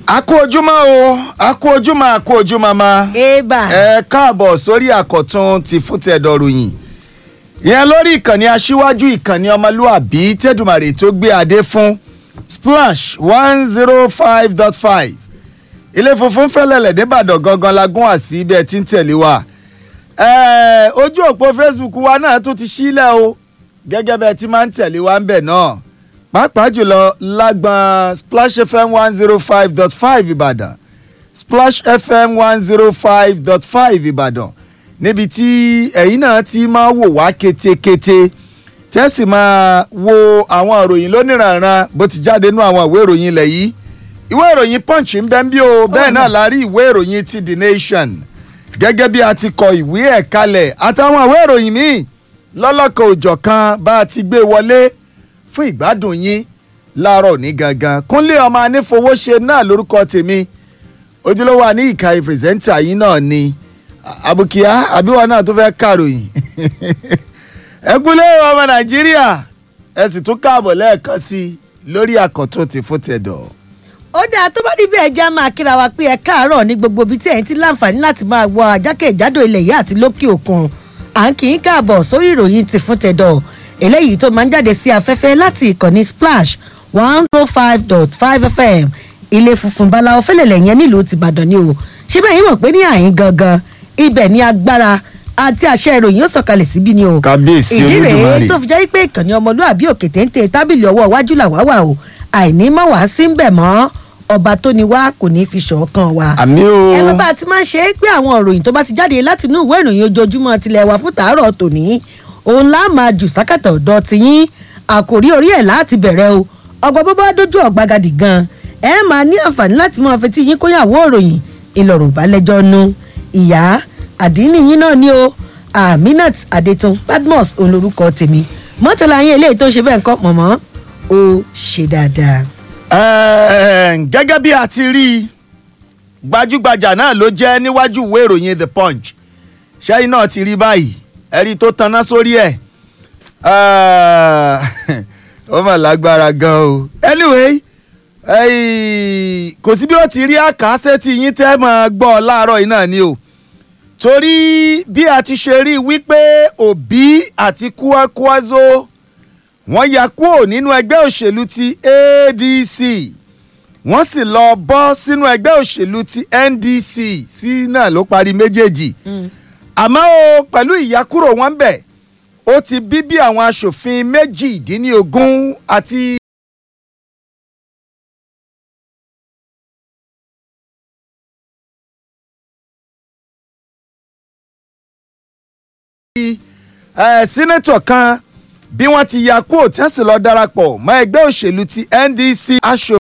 a kú ojúmọ́ o a kú ojúmọ́ a kú ojúmọ́ ma. eba ẹ káàbọ̀ sórí àkọ́tún ti fún tẹ̀dọ̀ ròyìn. ìyẹn lórí ìkànnì aṣíwájú ìkànnì ọmọlúàbí tẹ́dùmàrè tó gbé adé fún splash one zero five dot five ilé funfun fẹ́lẹ́lẹ̀ nìbàdàn gangan la gún àsí bẹ́ẹ̀ tí ń tẹ̀lé wa. ẹ ojú òpó facebook wa náà tún ti sílẹ̀ o gẹ́gẹ́ bẹ́ẹ̀ tí máa ń tẹ̀lé wa ń bẹ̀ náà pàápàá jùlọ lágbọn splash fm one zero five dot five ìbàdàn splash fm one zero five dot five ìbàdàn níbi tí ẹ̀yin náà ti máa wò wá ketekete tẹ́sí máa wo àwọn ìròyìn lóníranran bó ti jáde nú àwọn ìwé ìròyìn ilẹ̀ yìí ìwé ìròyìn punch ń bẹ́ ń bí o bẹ́ẹ̀ náà la rí ìwé ìròyìn ti the nation gẹ́gẹ́ bí a ti kọ ìwé ẹ̀ kalẹ̀ àtàwọn ìwé ìròyìn míì lọ́lọ́kan òjọ̀kan bá a ti gbé wọlé fún ìgbádùn yín láàárọ̀ ní gangan kúnlé ọmọ anífowóṣe náà lórúkọ tèmi ojúlówó àní ìka pírẹsẹ́ńtà yín náà ni àbùkíá àbíwá náà tó fẹ́ kàròyìn ẹ kúnlé ọmọ nàìjíríà ẹ sì tún káàbọ̀ lẹ́ẹ̀kan sí i lórí àkọ́tún ti fún tẹ̀dọ̀. ó dáa tó bá rí bẹ́ẹ̀ já máa kíra wa pé ẹ káàárọ̀ ní gbogbo ibi tí ẹ̀yin ti láǹfààní láti máa wọ àjákèjádò ilẹ̀ yìí àti lókè òkun à ń kì í káàbọ̀ sórí ìròyìn ti fún tẹ̀dọ̀ eléyìí tó máa ń jáde sí afẹ́fẹ́ láti ìkànnì splash one oh five dot five fm ilé funfun báláwo fẹ́lẹ̀lẹ̀ yẹn nílùú tìbàdàn ni o ṣé bẹ́ẹ̀ yín mọ̀ pé ní àyín gangan ibẹ̀ ní agbára àti àṣẹ ìròyìn yóò sọ̀kalẹ̀ síbí ni o Kábíyèsí ìdí rèé Olódùmarè. tó fi jẹ́ pé ìkànnì ọmọlúàbí òkè téńté tábìlì ọwọ́ iwájú làwá wà o àìní mọ̀ wá sí ń bẹ̀ mọ́ ọba tó ni wá kò ní fi ṣọ̀kan wa àmì o ẹ bá bá a ti máa ṣe é pé àwọn ìròyìn tó bá ti jáde láti inú ìwé ìròyìn ojoojúmọ́ tilẹ̀ wá fún tàárọ̀ tòní òun lá máa jù sákàtà ọ̀dọ́ tiyín àkòrí orí ẹ̀ láti bẹ̀rẹ̀ o ọgbọ́n bó bá dójú ọ̀gbagadì gan ẹ máa ní àǹfààní láti máa fetí yín kóyàwó ìròyìn ìlọ̀rùn balẹ̀jọ́ nu ìyá àdínní yín náà ni o aminat adetun badmus òun lorúkọ tèmi mọ́tàlá yín eléyìí tó ń ṣe bẹ́ẹ̀ kọ́ mọ̀mọ́ ó ṣe dáadáa. Ẹ̀ẹ́n, gẹ́gẹ́ bí a ti rí i gbajúgbajà náà ló jẹ́ níwájú ìwé ìròyìn the punch ṣẹ́yìn náà ti rí báyìí ẹ̀rí tó taná sórí ẹ̀ Ẹ̀ẹ́, ó mà lágbára gan o anyway ẹ̀ẹ́, kò sí bí ó ti rí àkàṣe tí yín tẹ́ mọ́ gbọ́ láàárọ̀ yìí náà ni o torí bí a ti ṣe rí i wípé òbí àti kúákúázó wọ́n ya kúrò nínú ẹgbẹ́ òṣèlú ti adc wọ́n sì lọ bọ́ sínú ẹgbẹ́ òṣèlú ti ndc sí náà ló parí méjèèjì àmọ́ o pẹ̀lú ìyàkúrò wọn bẹ̀ ó ti bí bí àwọn aṣòfin méjìdínlógún àti. ẹ sínétọ̀ kan bí wọ́n ti ya kúrò tí wọ́n sì lọ darapọ̀ mọ́ ẹgbẹ́ òṣèlú ti ndc aṣòfin.